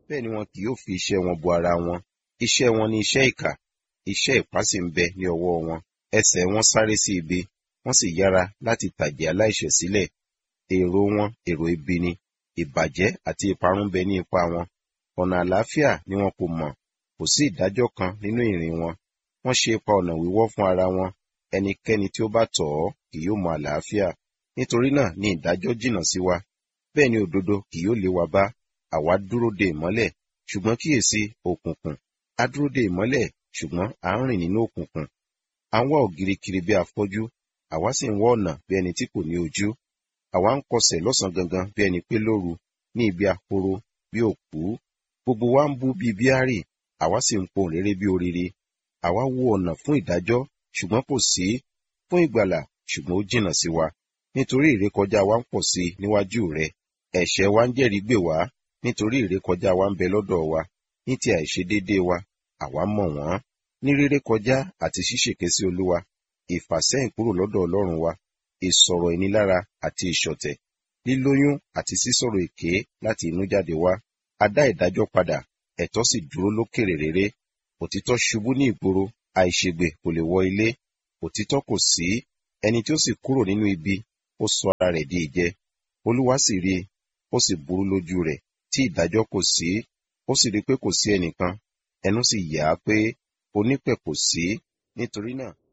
bẹ́ẹ̀ ni wọn kì yóò fi iṣẹ́ wọn bo ara wọn iṣẹ́ wọn ni iṣẹ́ ìkà iṣẹ́ ipá sì ń bẹ ní ọwọ́ wọn ẹsẹ̀ wọn sáré sí ibi wọ́n sì yára láti tàjẹ̀ aláìṣẹ̀ sílẹ̀ èrò wọn èrò ibi ni ìbàjẹ́ àti ìparun bẹ ní ipa wọn ọ̀nà àlàáfíà ni wọn kò mọ̀ kò sí ìdájọ́ kan nínú ìrìn wọn wọ́n ṣe ipa ọ̀nà wíwọ́ fún ara wọn ẹnikẹ́ni tí ó bá tọ̀ ọ́ kì yóò mọ àlàáfíà nítorí náà ni ìdájọ́ jìnnà sí wa bẹ́ẹ̀ ni òdodo kì yóò lé wa bá àwa dúró de ìmọ́lẹ̀ ṣùgbọ́n kíyèsí òkùnkùn a dúró de ìmọ́lẹ̀ ṣùgbọ́n à ń rìn nínú òkùnkùn à ń wá ògiri kiri bí afọ́jú àwa sì ń wá ọ̀nà bí ẹni tí kò ní ojú àwa ń kọsẹ̀ lọ́sàn gangan bí ẹni pé lóru ní ibi ahoro bí òkú gbogbo wa ń bú bí bíárì àwa sì ń pohùn réré bí orire àwa wo ọ̀nà fún ìdájọ́ ṣùgbọ́n kò sí fún ìgbàlà ṣùgbọ́n ó jìnnà sí wa nítorí ìrékọjá wa ń pọ̀ sí i níwájú rẹ ẹ̀ṣẹ̀ wa ń jẹ́rìí gbè wá nítorí ìrékọjá wa ń bẹ lọ́dọ̀ wa ní ti àìṣedéédéé wa àwa mọ̀ wọ́n ní réré kọjá àti ṣíṣèké sí olúwa ìfàsẹ́yìn kúrò lọ́dọ̀ ọlọ́run wa ìsọ̀rọ̀ ìnilára àti ìṣọ̀tẹ̀ lílóyún àti sísọ̀rọ̀ èké láti inú jáde wá a dá ìdájọ́ padà ẹ̀tọ́ sì dúró lókèrè réré òtítọ́ ṣubú ní ìgboro àìṣègbè kò lè wọ ilé òtítọ́ kò sí ẹni tí ó sì kúrò nínú ibi ó sọ ara rẹ̀ di ìjẹ olúwa sì rí i ó sì burú lójú rẹ̀ tí ìdájọ́ kò sí ó sì rí i pé kò sí ẹnìkan ẹnu sì yà á pé onípẹ̀ kò sí nítorí náà